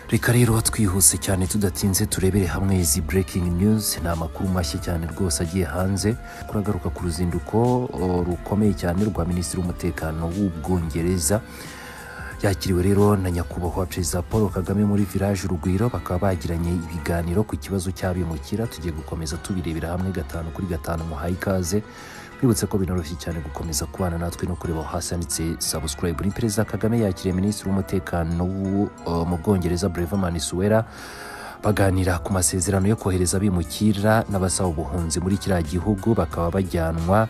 reka rero twihuse cyane tudatinze turebere hamwe izi burekingi news ni amakuru mashya cyane rwose agiye hanze kuragaruka ku ruzinduko o, rukomeye cyane rwa minisitiri w'umutekano w'ubwongereza yakiriwe rero na nyakubahwa perezida paul kagame muri village urugwiro bakaba bagiranye ibiganiro ku kibazo cy'abimukira tugiye gukomeza tubirebera hamwe gatanu kuri gatanu muhaye ikaze mwibutse ko binoroshye cyane gukomeza kubana natwe no kureba aho hasi handitse subscribe ni perezida kagame yakiriye minisitiri w'umutekano w'u- uh, mu bwongereza breveman suwera baganira ku masezerano yo kohereza abimukira n'abasaba ubuhunzi muri kiriya gihugu bakaba bajyanwa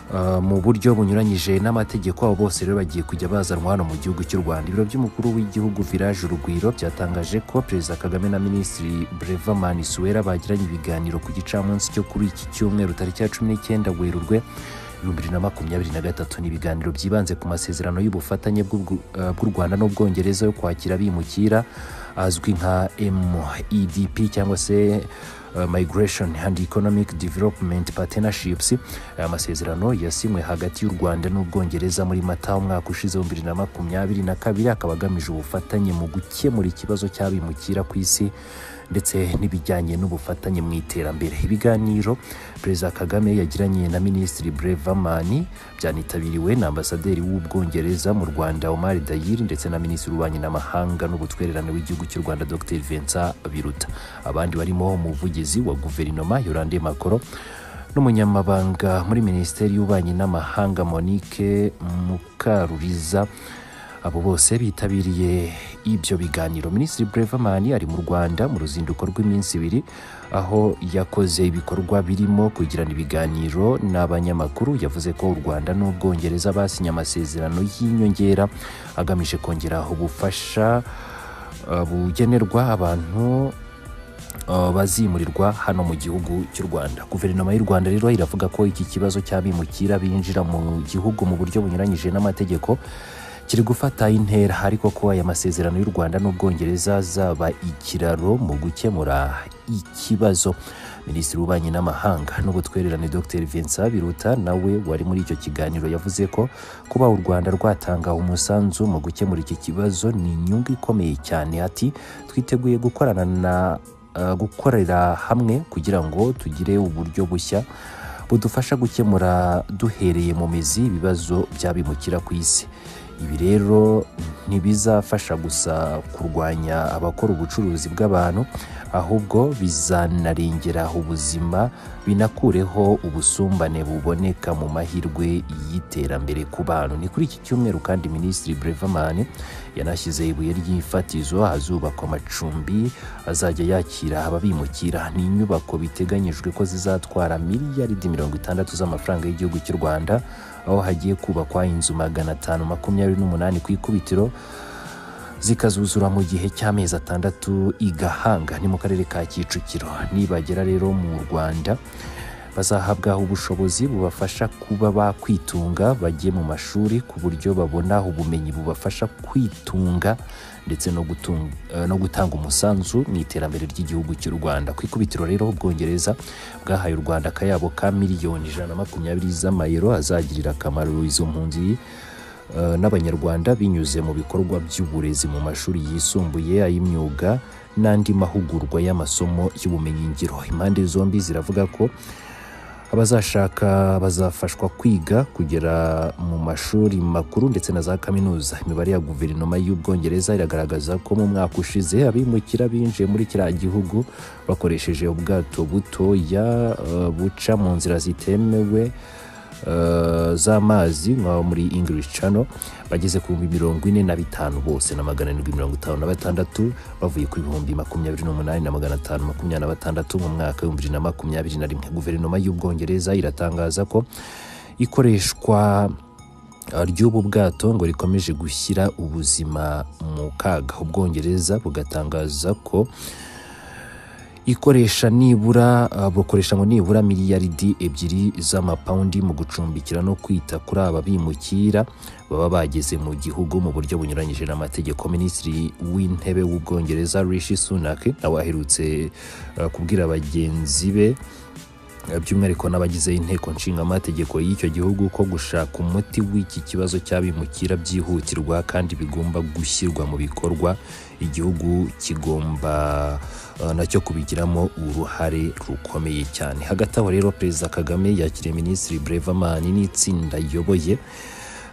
Uh, mu buryo bunyuranyije n'amategeko abo bose rero bagiye kujya bazanwa hano mu gihugu cy'u rwanda ibiro by'umukuru w'igihugu village urugwiro byatangaje ko perezida kagame na minisitiri breveman suwera bagiranye ibiganiro ku gicamunsi cyo kuri iki cyumweru tariki ya cumi n'icyenda werurwe ibihumbi bibiri na makumyabiri na gatatu ni ibiganiro byibanze ku masezerano y'ubufatanye bw'u- uh, bw'u rwanda n'ubwongereza yo kwakira abimukira azwi nka medp cyangwa se uh, migration and economic development partnerships aya masezerano yasinywe hagati y'u rwanda n'ubwongereza muri mata umwaka ushize w'ibihumbi bibiri na makumyabiri na kabiri akaba agamije ubufatanye mu gukemura ikibazo cy'abimukira ku isi ndetse n'ibijyanye n'ubufatanye mu iterambere ibiganiro perezida kagame yagiranye na minisitiri brevamani byanitabiriwe na ambasaderi w'ubwongereza mu rwanda omar dayiri ndetse na minisitiri w'ububanyi n'amahanga n'ubutwererane w'igihugu cy'u rwanda dr vincent biruta abandi barimo umuvugizi wa guverinoma yorande makoro n'umunyamabanga muri minisiteri y'ububanyi n'amahanga monique mukaruriza abo bose bitabiriye ibyo biganiro minisitiri brevamani ari mu rwanda mu ruzinduko rw'iminsi ibiri aho yakoze ibikorwa birimo kugirana ibiganiro n'abanyamakuru yavuze ko u rwanda n'ubwongereza basinye amasezerano y'inyongera agamije kongera ubufasha uh, bugenerwa abantu uh, bazimurirwa hano mu gihugu cy'u rwanda guverinoma y'u rwanda rero iravuga ko iki kibazo cy'abimukira binjira mu gihugu mu buryo bunyuranyije n'amategeko kiri gufata intera ariko ko aya masezerano y'u rwanda n'ubwongereza azaba ikiraro mu gukemura ikibazo minisitiri w'ububanyi n'amahanga n'ubutwererane dr vincent biruta nawe wari muri icyo kiganiro yavuze ko kuba u rwanda rwatanga umusanzu mu gukemura iki kibazo ni inyungu ikomeye cyane ati twiteguye gukorana na uh, gukorera hamwe kugira ngo tugire uburyo bushya budufasha gukemura duhereye mu mizi ibibazo byabimukira ku isi ibi rero ntibizafasha gusa kurwanya abakora ubucuruzi bw'abantu ahubwo bizanarengera ubuzima binakureho ubusumbane buboneka mu mahirwe y'iterambere ku bantu ni kuri iki cyumweru kandi minisitiri brevamani yanashyize ibuye ry'ifatizo ahazubakwa amacumbi azajya yakira ababimukira ni inyubako biteganyijwe ko zizatwara miliyaridi mirongo itandatu z'amafaranga y'igihugu cy'u rwanda aho hagiye kubakwa inzu magana atanu makumyabiri n'umunani ku ikubitiro zikazuzura mu gihe cy'amezi atandatu igahanga ni mu karere ka kicukiro nibagera rero mu rwanda bazahabwa ubushobozi bubafasha kuba bakwitunga bajye mu mashuri ku buryo babona ubumenyi bubafasha kwitunga ndetse no, gutunga, no gutanga umusanzu mu iterambere ry'igihugu cy'u rwanda ku ikubitiro rero ubwongereza bwahaye u rwanda akayabo ka miliyoni ijana na makumyabiri z'amayero azagirira akamaro izo mpunzi eh, n'abanyarwanda binyuze mu bikorwa by'uburezi mu mashuri yisumbuye ay'imyuga n'andi mahugurwa y'amasomo y'ubumenyingiro impande zombi ziravuga ko abazashaka bazafashwa kwiga kugera mu mashuri makuru ndetse na za kaminuza imibare ya guverinoma y'ubwongereza iragaragaza ko mu mwaka ushize abimukira binjiye muri kiriya gihugu bakoresheje ubwato butoya eh, buca mu nzira zitemewe eh, z'amazi nka muri english channel bageze ku bihumbi mirongo ine na bitanu bose na magana arindwi mirongo itanu na batandatu bavuye ku bihumbi makumyabiri n'umunani na magana atanu makumyabiri na batandatu mu mwaka w'ibihumbi bibiri na makumyabiri na rimwe guverinoma y'ubwongereza iratangaza ko ikoreshwa uh, ry'ubu bwato ngo rikomeje gushyira ubuzima mu kaga ubwongereza bugatangaza ko ikoresha nibura uh, bukoresha ngo nibura miliyaridi ebyiri z'amapawundi mu gucumbikira no kwita kuri aba bimukira baba bageze mu gihugu mu buryo bunyuranyije n'amategeko minisitiri w'intebe w'ubwongereza rishi sunak nawe aherutse uh, kubwira bagenzi be by'umwihariko n'abagize inteko nshingamategeko y'icyo gihugu ko gushaka umuti w'iki kibazo cy'abimukira byihutirwa kandi bigomba gushyirwa mu bikorwa igihugu kigomba eh, nacyo kubigiramo uruhare rukomeye cyane hagati aho rero perezida kagame yakiriye minisitiri brevaman n'itsinda ayoboye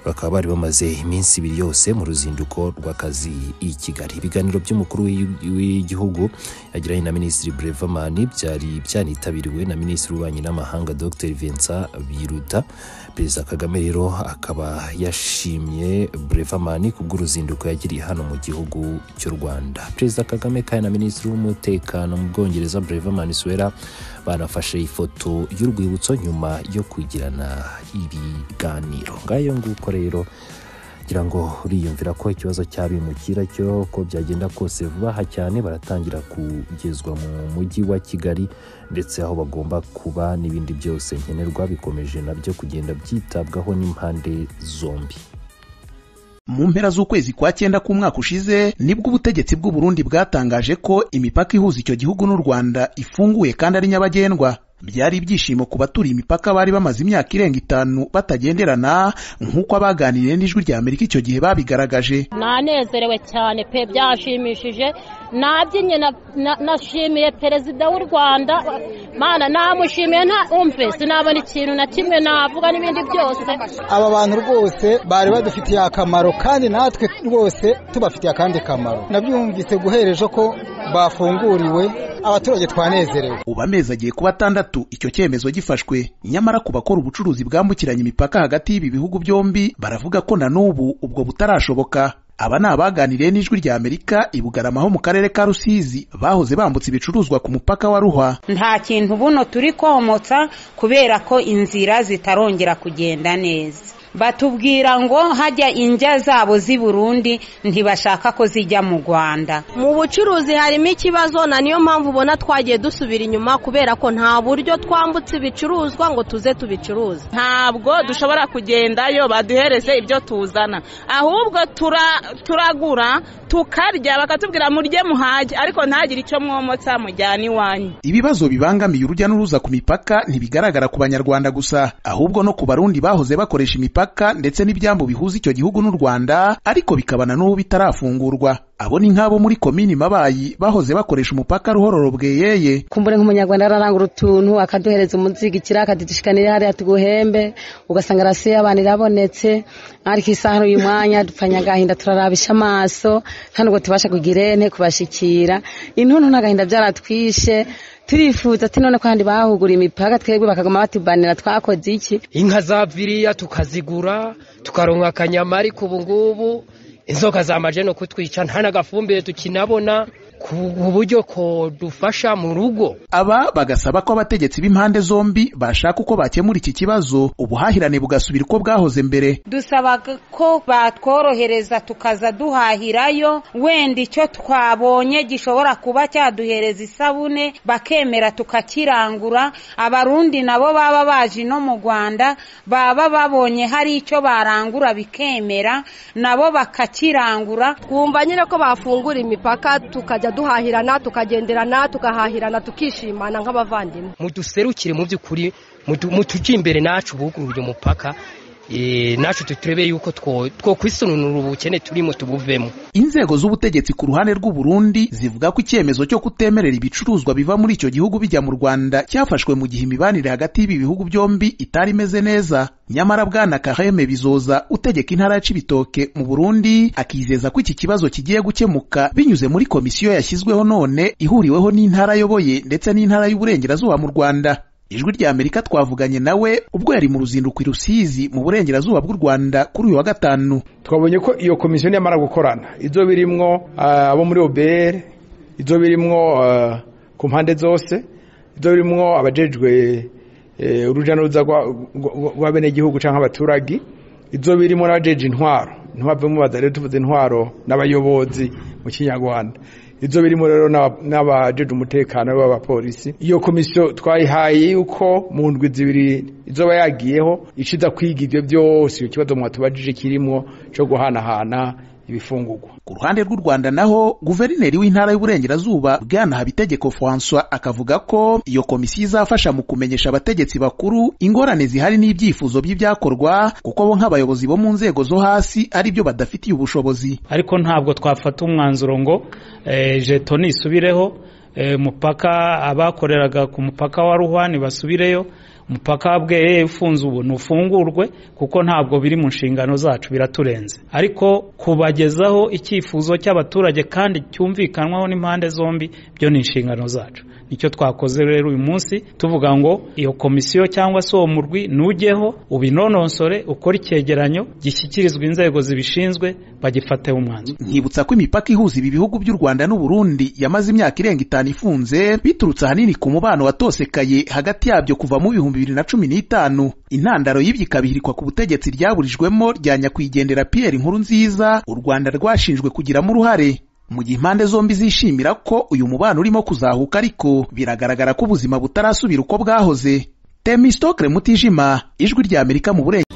bakaba bari bamaze iminsi ibiri yose mu ruzinduko rw'akazi i kigali ibiganiro by'umukuru w'i- w'igihugu yagiranye na minisitiri brevaman byari byanitabiriwe na minisitiri w'ububanyi n'amahanga dr vincent biruta perezida kagame rero akaba yashimye brevaman ku bw'uruzinduko yagiriye hano mu gihugu cy'u rwanda perezida kagame kandi na minisitiri w'umutekano mu bwongereza brevaman suwera banafashe ifoto y'urwibutso nyuma yo kugirana ibiganiro ngayo nguko rero ngira ngo uriyumvira ko ikibazo cy'abimukira cyo ko byagenda kose vuba aha cyane baratangira kugezwa mu mujyi wa kigali ndetse aho bagomba kuba n'ibindi byose nkenerwa bikomeje nabyo kugenda byitabwaho n'impande zombi mu mpera z'ukwezi kwa cyenda k'umwaka ushize nibwo ubutegetsi bw'u Burundi bwatangaje ko imipaka ihuza icyo gihugu n'u Rwanda ifunguye kandi ari nyabagendwa byari ibyishimo ku baturiye imipaka bari bamaze imyaka irenga itanu batagenderana nk'uko abaganiriye n'ijwi rya Amerika icyo gihe babigaragaje nanezerewe cyane pe byashimishije nabyinnye na- na- nashimiye perezida w'u rwanda mana namushimiye nta umve sinabona ikintu na kimwe navuga n'ibindi byose aba bantu rwose bari badufitiye akamaro kandi natwe rwose tubafitiye akandi kamaro nabyumvise guhera ejo ko bafunguriwe abaturage twanezerewe ubu amezi agiye kuba atandatu icyo cyemezo gifashwe nyamara ku bakora ubucuruzi bwambukiranya imipaka hagati y'ibi bihugu byombi baravuga ko na n'ubu ubwo butarashoboka aba ni abaganiriye n'ijwi rya amerika i bugarama ho mu karere ka rusizi bahoze bambutse ibicuruzwa ku mupaka wa ruhwa nta kintu buno turi komotsa kubera ko inzira zitarongera kugenda neza batubwira ngo hajya injya zabo z'i burundi ntibashaka ko zijya mu rwanda mu bucuruzi harimo ikibazo na niyo mpamvu ubona twagiye dusubira inyuma kubera ko nta buryo twambutse ibicuruzwa ngo tuze tubicuruze ntabwo dushobora kugendayo baduhereze ibyo tuzana ahubwo tura- turagura tukarya bakatubwira murye muhage ariko ntagire icyo mwomotsa mujyana iwanyu ibibazo bibangamiye urujya n'uruza ku mipaka ntibigaragara ku banyarwanda gusa ahubwo no ku barundi bahoze bakoresha imipaka ndetse n'ibyambu bihuza icyo gihugu n'u rwanda ariko bikabana n'ubu bitarafungurwa abo ni nk'abo muri komini mabayi bahoze bakoresha umupaka ruhororo bweyeye kumbure nk'umunyarwanda ararangura utuntu akaduhereza umunzigikira akadudushikanira hariya tuguhembe ugasanga arasiye abantu irabonetse ariko isaha uyu mwanya dupfanye agahinda turarabisha amaso nta nubwo tubasha kugira ente kubashikira intuntu n'agahinda byaratwishe turifuza ati none ko handi bahuguriye imipaka twebwe bakagoma batubanira twakoze iki inka za viriya tukazigura tukaronka akanyama ariko ubu ngubu inzoka zamaje no kutwica nta n'agafumbire tukinabona ku buryo ko dufasha mu rugo aba bagasaba ko abategetsi b'impande zombi bashaka uko bakemura iki kibazo ubuhahirane bugasubira uko bwahoze mbere dusaba ko batworohereza tukaza duhahirayo wenda icyo twabonye gishobora kuba cyaduhereza isabune bakemera tukakirangura abarundi nabo baba baje no mu rwanda baba babonye hari icyo barangura bikemera nabo bakakirangura twumva nyine ko bafungura imipaka tukajya duhahirana tukagenderana tugahahirana tukishimana nk'abavandimwe muduserukire mu by'ukuri mutu- mutujye imbere nacu buguruye umupaka eh, nacu turebe yuko two twokwisununura ubukene turimo tubuvemo inzego z'ubutegetsi ku ruhande rw'u Burundi zivuga ko icyemezo cyo kutemerera ibicuruzwa biva muri icyo gihugu bijya mu Rwanda cyafashwe mu gihe imibanire hagati y'ibi bihugu byombi itari imeze neza nyamara bwana Kaheme Bizoza utegeka intara ya Cibitoke mu Burundi akizeza ko iki kibazo kigiye gukemuka binyuze muri komisiyo yashyizweho none ihuriweho n'intara ayoboye ndetse n'intara y'uburengerazuba mu Rwanda ijwi rya amerika twavuganye nawe ubwo yari mu ruzinduko i rusizi mu burengerazuba bw'u rwanda kuri uyu wa gatanu twabonye ko iyo komisiyo niyamara gukorana ibyo birimwo ah, abo muri obr ibyo birimwo ah, ku mpande zose ibyo birimwo abajejwe eh, urujya n'uruza rwa- rwa- rw'abenegihugu cyangwa abaturage ibyo birimo n'abajeje intwaro intwaro bamubaza rero tuvuze intwaro n'abayobozi mu kinyarwanda ibyo birimo rero n'aba- n'abajeje umutekano b'abapolisi iyo komisiyo twayihaye yuko mu ndwi zibiri izoba yagiyeho iciza kwiga ibyo byose icyo kibazo mwatubajije kirimo cyo guhanahana ibifungurwa ku ruhande rw'u rwanda naho guverineri w'intara y'uburengerazuba bwana habitegeko francois akavuga ko iyo komisiyo izafasha mu kumenyesha abategetsi bakuru ingorane zihari n'ibyifuzo by'ibyakorwa kuko bo nk'abayobozi bo mu nzego zo hasi ari byo badafitiye ubushobozi ariko ntabwo twafata umwanzuro ngo eh, jeto nisubireho eh, mupaka abakoreraga ku mupaka wa ruhwani basubireyo umupaka wa bweye ufunze ubu ntufungurwe kuko ntabwo biri mu nshingano zacu biraturenze ariko kubagezaho icyifuzo cy'abaturage kandi cyumvikanwaho n'impande zombi byo ni inshingano zacu nicyo twakoze rero uyu munsi tuvuga ngo iyo komisiyo cyangwa se uwo murwi nujyeho ubinononsore ukore icyegeranyo gishyikirizwa inzego zibishinzwe bagifateho umwanzuro nkibutsa ko imipaka ihuza ibi bihugu by'u rwanda n'u burundi yamaze imyaka irenga itanu ifunze biturutse ahanini ku mubano watosekaye hagati yabyo kuva mu bihumbi bibiri na cumi n'itanu intandaro y'ibyo ikaba ihirikwa ku butegetsi ryaburijwemo rya nyakwigendera pierre inkuru nziza u rwanda rwashinjwe kugiramo uruhare mu gihe impande zombi zishimira ko uyu mubano urimo kuzahuka ariko biragaragara ko ubuzima butarasubira uko bwahoze temistokre mutijima ijwi ry'amerika mu burengerazuba